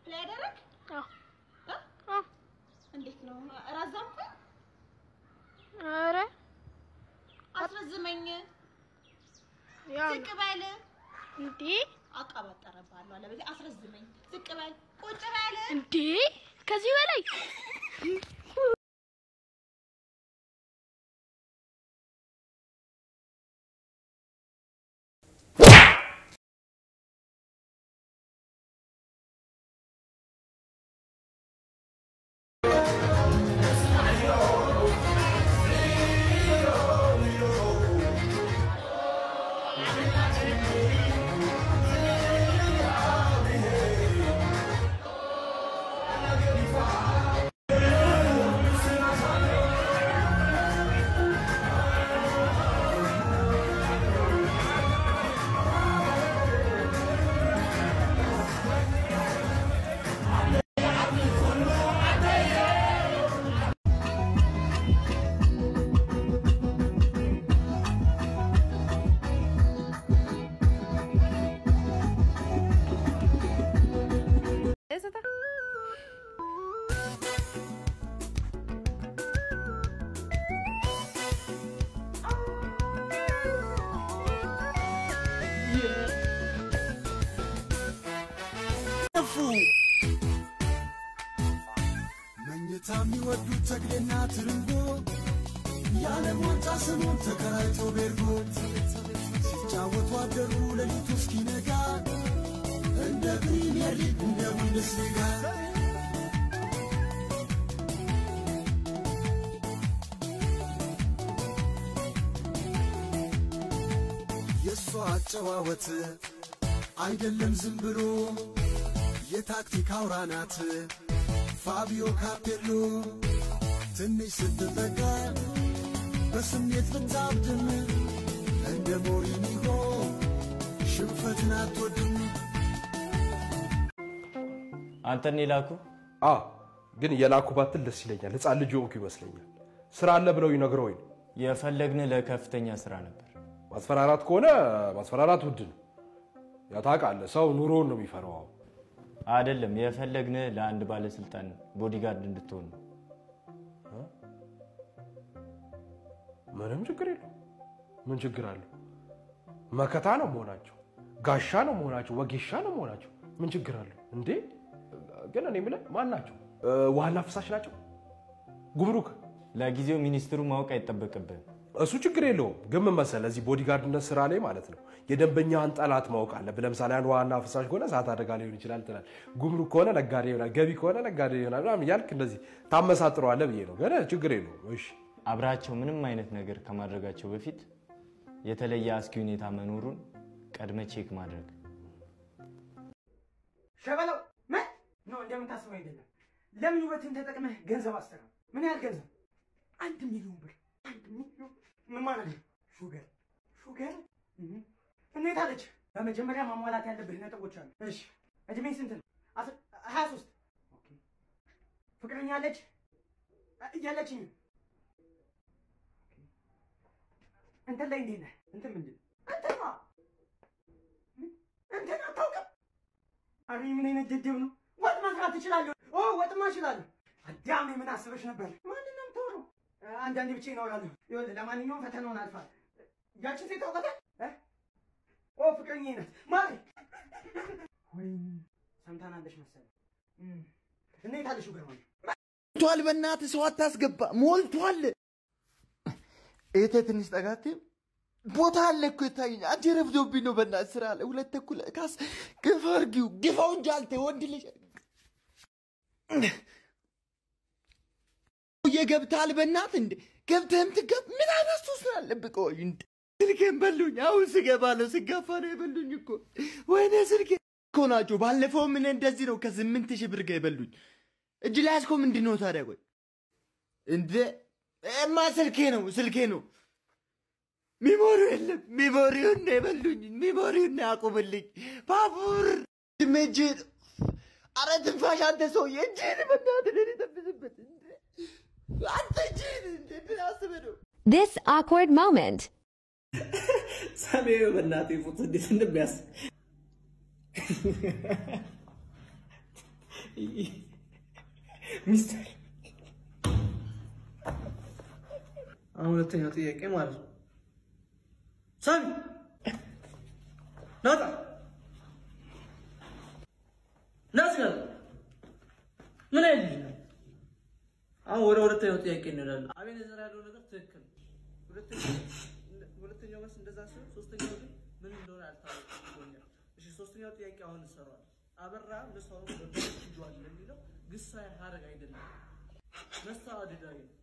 ፕላይ አደረግ አዎ እ? አዎ። እንዴት ነው ራዛምኩ? ኧረ አስረዝመኝ። ያው ዝቅ በል። እንዴ አቀባጠረባለሁ አለ በዚህ አስረዝመኝ። ዝቅ በል። ቁጭ በል። እንዴ ከዚህ በላይ መኝታ የሚወዱት ተግሌና ትርንጎ የዓለም ዋንጫ ስሙን ተከራይቶ ቤርጎ ሲጫወቱ አደሩ ሌሊቱ እስኪነጋ እንደ ፕሪሚየር ሊግ እንደ ቡንደስሊጋ የእሷ አጨዋወት አይደለም ዝም ብሎ የታክቲክ አውራ ናት ፋቢዮ ካፔሎ ትንሽ ስትጠጋ በስሜት ብታብድም እንደ ሞሪኒሆ ሽንፈትን አትወድም። አንተን የላኩ አ ግን የላኩ ባትል ደስ ይለኛል። ህፃን ልጅ ሆንኩ ይመስለኛል። ስራ አለ ብለው ይነግረውኝ ነው። የፈለግን ለከፍተኛ ስራ ነበር። ማስፈራራት ከሆነ ማስፈራራት ውድ ነው። ያው ታውቃለህ፣ ሰው ኑሮውን ነው የሚፈራው። አሁን አይደለም የፈለግን ለአንድ ባለስልጣን ቦዲጋርድ እንድትሆን ነው። ምንም ችግር የለው። ምን ችግር አለው? መከታ ነው መሆናቸው፣ ጋሻ ነው መሆናቸው፣ ወጌሻ ነው መሆናቸው። ምን ችግር አለው እንዴ? ግን እኔ የምልህ ማን ናቸው? እ፣ ውሃና ፍሳሽ ናቸው? ጉምሩክ? ለጊዜው ሚኒስትሩ ማወቅ አይጠበቅብህም። እሱ ችግር የለውም። ግን ምን መሰለህ እዚህ ቦዲጋርድነት ስራ ላይ ማለት ነው የደንበኛህን ጠላት ማወቅ አለብህ። ለምሳሌ አንድ ውሃና ፍሳሽ ከሆነ እሳት አደጋ ሊሆን ይችላል ትላል። ጉምሩክ ከሆነ ነጋዴ ይሆናል፣ ገቢ ከሆነ ነጋዴ ይሆናል ምናምን እያልክ እንደዚህ ታመሳጥረዋለህ ብዬ ነው። ግን ችግር የለውም። እሺ አብራቸው ምንም አይነት ነገር ከማድረጋቸው በፊት የተለየ አስጊ ሁኔታ መኖሩን ቀድመ ቼክ ማድረግ። ሸበለው ምን ነው እንደምታስበው አይደለም። ለምን ውበትን ተጠቅመህ ገንዘብ አስተራ ምን ያህል ገንዘብ? አንድ ሚሊዮን ብር። አንድ ሚሊዮን ምን ማለት ነው? ሹገር ሹገር እህ። እንዴት አለች? በመጀመሪያ ማሟላት ያለብህ ነጥቦች አሉ። እሺ እድሜ ስንት ነው? አስር- ሀያ ሶስት ኦኬ። ፍቅረኛ አለች? እ- የለችኝም። ኦኬ። እንትን ላይ እንዴት ነህ? እንትን ምንድን ነው? እንትንማ ምን? እንትን አታውቅም? አረ ምን አይነት ደደብ ነው? ወጥ መስራት ትችላለህ? ኦ ወጥማ እችላለሁ። አዳም ምን አስበሽ ነበር? ማንን ነው የምታወራው? አንዳንዴ ብቻ ይኖራለሁ። ይኸውልህ ለማንኛውም ፈተናውን አልፋል። ያችን ሴት ታውቃታለህ? እ? ኦ ፍቅረኛዬ ናት ማለት ወይ ሰምታናለሽ መሰለኝ። እም። እንዴት አለሽ ገርማኝ? ሞልቷል። በእናትህ ሰው አታስገባ። ሞልቷል። እህቴ ትንሽ ጠጋቴ ቦታ አለ እኮ ይታየኝ። አንቺ ረፍዶብኝ ነው። በእናትህ ስራ አለ። ሁለት ተኩል ካስ ግፋ አድርጊው። ግፋው እንጂ አልተ ወንድ ልጅ የገብታል በእናትህ እንደ ገብተህም ትገብ ምን አይነት ሱስ ነው ያለብህ? ቆይ እንደ ስልኬን በሉኝ። አሁን ስገባ ነው ስጋፋ ነው የበሉኝ እኮ ወይኔ ስልኬ እኮ ናቸው። ባለፈው ምን እንደዚህ ነው ከስምንት ሺህ ብር ጋር የበሉኝ። እጅ ላይ ያዝከው ምንድን ነው ታዲያ? ቆይ እንደ እማ ስልኬ ነው ስልኬ ነው። ሚሞሪው የለም። ሚሞሪውን ነው የበሉኝ። ሚሞሪውን ነው ያቁምልኝ። ባቡር ድሜ እጅህን አረ ትንፋሽ አንተ ሰውዬ እጅህን በእናትህ ለኔ ጠብስበት። እንደ አንተ እጅህን እንደ ምን አስበህ ነው? This awkward moment. ሰሜኑ በእናቴ ፎቶ እንዴት እንደሚያስ ሚስተር አሁን ሁለተኛው ጥያቄ ማለት ነው። ሳሚ ናጣ ናት ጋር ምን አይነት ልጅ ነው? አሁን ወደ ሁለተኛው ጥያቄ እንሄዳለን። አቤኔዘር ያለው ነገር ትክክል ነው። ሁለተኛው ሁለተኛው መልስ እንደዛ ሲሆን ሶስተኛው ግን ምን እንደሆነ አልታወቀም ብሎኛል። እሺ ሶስተኛው ጥያቄ አሁን እንሰራዋለን። አበራ ለሰው ወደዋል ለሚለው ግሳዊ ሀረግ አይደለም፣ መስተዋድዳዊ ነው።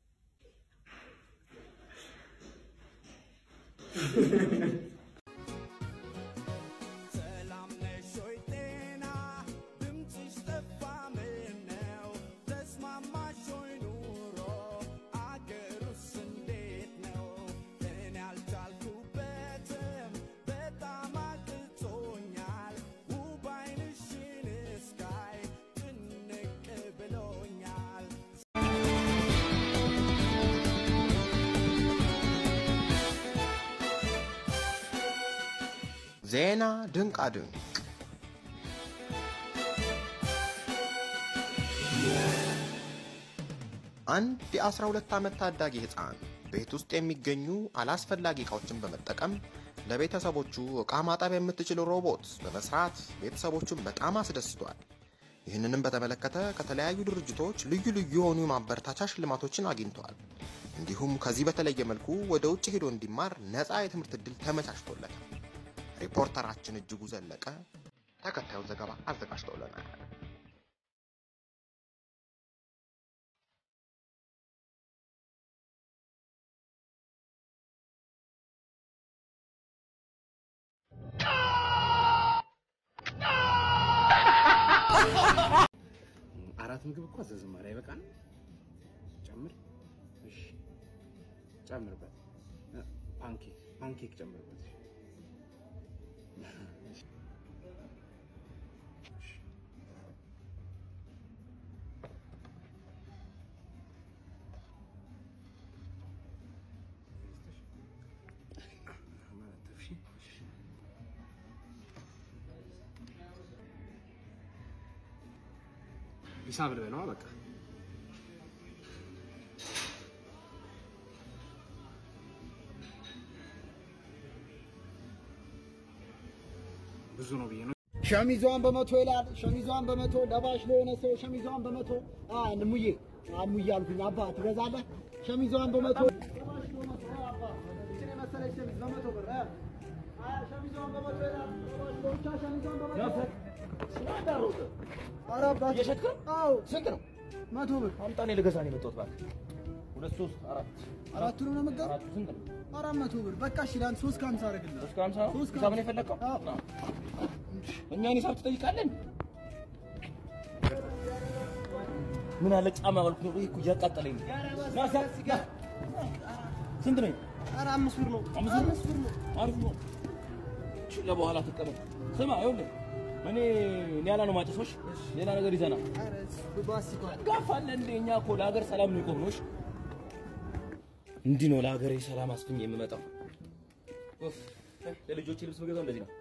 ሰላም ነሽ ወይ ጤና ድምፅሽ ጠፋ ምነው ተስማማሽ ወይ ኑሮ አገሩስ እንዴት ነው እኔ አልቻልኩበትም በጣም አቅቶኛል ውብ ዓይንሽን እስካይ ጭንቅ ብሎኛል ዜና ድንቃ ድንቅ አንድ የ12 ዓመት ታዳጊ ሕፃን ቤት ውስጥ የሚገኙ አላስፈላጊ ዕቃዎችን በመጠቀም ለቤተሰቦቹ ዕቃ ማጠብ የምትችል ሮቦት በመስራት ቤተሰቦቹን በጣም አስደስቷል። ይህንንም በተመለከተ ከተለያዩ ድርጅቶች ልዩ ልዩ የሆኑ የማበረታቻ ሽልማቶችን አግኝተዋል። እንዲሁም ከዚህ በተለየ መልኩ ወደ ውጭ ሄዶ እንዲማር ነፃ የትምህርት ዕድል ተመቻችቶለታል። ሪፖርተራችን እጅጉ ዘለቀ ተከታዩን ዘገባ አዘጋጅተውልናል። አራት ምግብ እኮ አዘዝን ማለት አይበቃም? ጨምር። እሺ ጨምርበት። እ፣ ፓንኬክ ፓንኬክ ጨምርበት። እሺ። እሺ። ማለት ነው። እሺ። እሺ። ሂሳብ ልበለዋ በቃ ብዙ ነው ብዬ ነው። ሸሚዟን በመቶ ይላል። ሸሚዟን በመቶ ለባሽ ለሆነ ሰው ሸሚዟን በመቶ አ ሙዬ አሙዬ አልኩኝ። አባ ትገዛለህ? ሸሚዟን በመቶ ለባሽ ለሆነ ሰው አባ እችን የመሰለች ሸሚዝ በመቶ ብር አ አ ሸሚዟን በመቶ ይላል። ለባሽ ለብቻ ሸሚዟን በመቶ ስላዳሮት ኧረ አባት እየሸጥክ ነው? አዎ ስንት ነው? መቶ ብር አምጣ፣ እኔ ልገዛ ነው የመጣሁት። እባክህ ሁለት ሶስት አራት አራቱንም ነው የምትገዛው? አራቱ ስንት ነው? አራት መቶ ብር በቃ እሺ፣ ለአንድ ሶስት ከሀምሳ አደርግልሃለሁ። ሶስት ከሀምሳ ነው? ሶስት ሂሳብ ነው የፈለግከው? አዎ። እኛን ሂሳብ ትጠይቃለን? ምን አለ ጫማ ባልኩ ነው። ይሄ እኮ እያቃጠለኝ ነው። ና ሳ- ና። ስንት ነው? ኧረ አምስት ብር ነው። አምስት ብር ነው። አሪፍ ነው። እሺ፣ ለበኋላ ትቀበል። ስማ ይኸውልህ እኔ ኒያላ ነው ማጨሶች ሌላ ነገር ይዘና ጋፋለ እንደ እኛ እኮ ለሀገር ሰላም ነው የቆምነው። እሺ? እንዲህ ነው ለሀገሬ ሰላም አስፍኝ የምመጣው። ኡፍ፣ ለልጆቼ ልብስ መገዛው እንደዚህ ነው።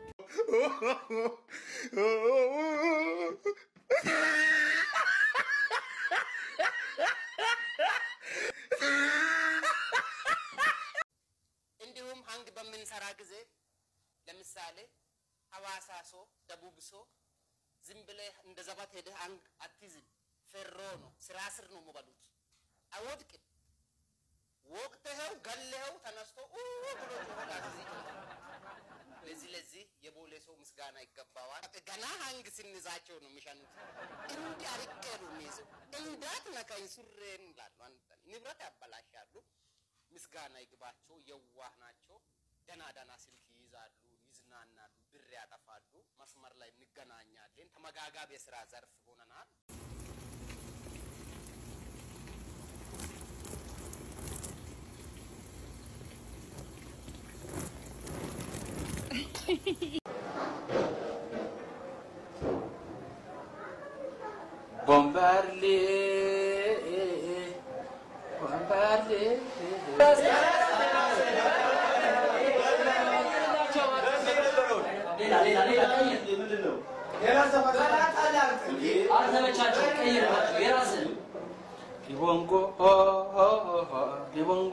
እንዲሁም ሀንግ በምንሰራ ጊዜ ለምሳሌ ሐዋሳ ሶ ደቡብ ሶ ዝም ብለህ እንደ ዘባት ሄደህ አንግ አትይዝም። ፌሮ ነው፣ ስራ ስር ነው የምበሉት። አይወድቅም። ወቅትኸው ገለኸው ተነስቶ ኡ ብሎ ይሆናል እዚህ ለዚህ ለዚህ የቦሌ ሰው ምስጋና ይገባዋል። ገና ሀንግ ስንይዛቸው ነው የሚሸኑት። እንዲህ አርቄ ነው የሚይዘው። እንዳት ነካኝ ሱሬን ይላሉ። አንድ ቀን ንብረት ያበላሻሉ። ምስጋና ይግባቸው። የዋህ ናቸው። ደና ደና ስልክ ይይዛሉ፣ ይዝናናሉ፣ ብር ያጠፋሉ። መስመር ላይ እንገናኛለን። ተመጋጋቢ የስራ ዘርፍ ሆነናል። ቦምባርሌ ቦምባርሌ አልተመቻቸው፣ ቀይርባቸው የራስን ሊቦንጎ ሊቦንጎ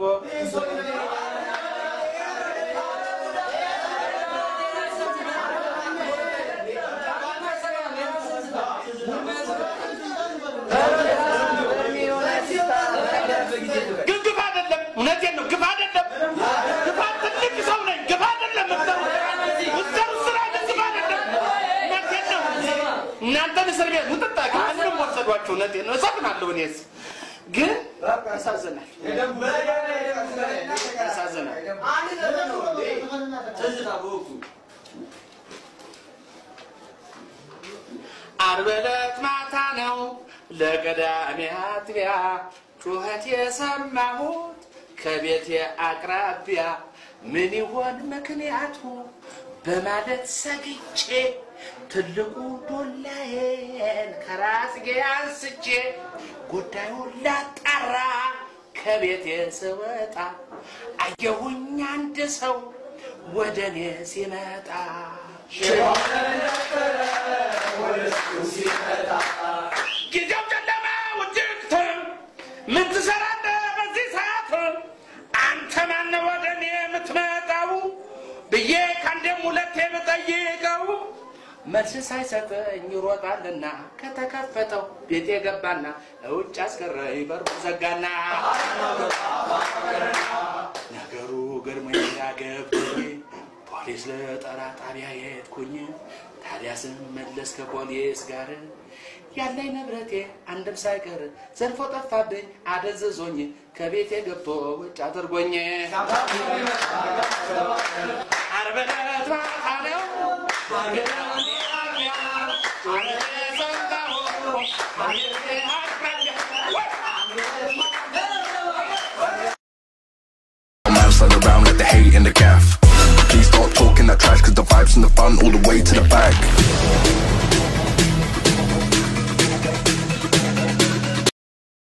ግን ግፍ አይደለም። እውነቴን ነው። ግፍ አይደለም። ግፍ ትልቅ ሰው ነኝ። ግፍ አይደለም። ምትሰሩት ስራ ግን ግፍ አይደለም። እውነቴን ነው። እናንተን እስር ቤት ሙጥጣ ማንንም ወሰዷቸው። እውነቴን ነው። እሰፍናለሁ እኔስ ግን ያሳዝናል። ያሳዝናል። ዓርብ ዕለት ማታ ነው ለቀዳሜ አጥቢያ ጩኸት የሰማሁት ከቤቴ አቅራቢያ ምን ይሆን ምክንያቱ በማለት ሰግቼ ትልቁ ዶላዬን ከራስጌ አንስቼ ጉዳዩን ላጣራ ከቤቴ ስወጣ አየሁኝ አንድ ሰው ወደ እኔ ሲመጣ ጊዜው ጨለማ ውድቅት ምን ትሰራለህ በዚህ ሰዓት አንተ ማነህ ወደ እኔ የምትመጣው ብዬ ከአንዴም ሁለቴ ብጠይቀው መልስ ሳይሰጠኝ ይሮጣልና ከተከፈተው ቤቴ ገባና ውጭ አስቀረኝ በሩ ዘጋና ነገሩ ገርሞኝ ያገብኝ ፖሊስ ልጠራ ጣቢያ የሄድኩኝ ታዲያ ስመለስ ከፖሊስ ጋር ያለኝ ንብረቴ አንድም ሳይቀር ዘርፎ ጠፋብኝ አደንዝዞኝ ከቤቴ ገብቶ ውጭ አድርጎኝ ዓርብ ዕለት ማታ ነው Man stand around like the hate in the gaff. Please start talking that trash, cause the vibes and the fun all the way to the back.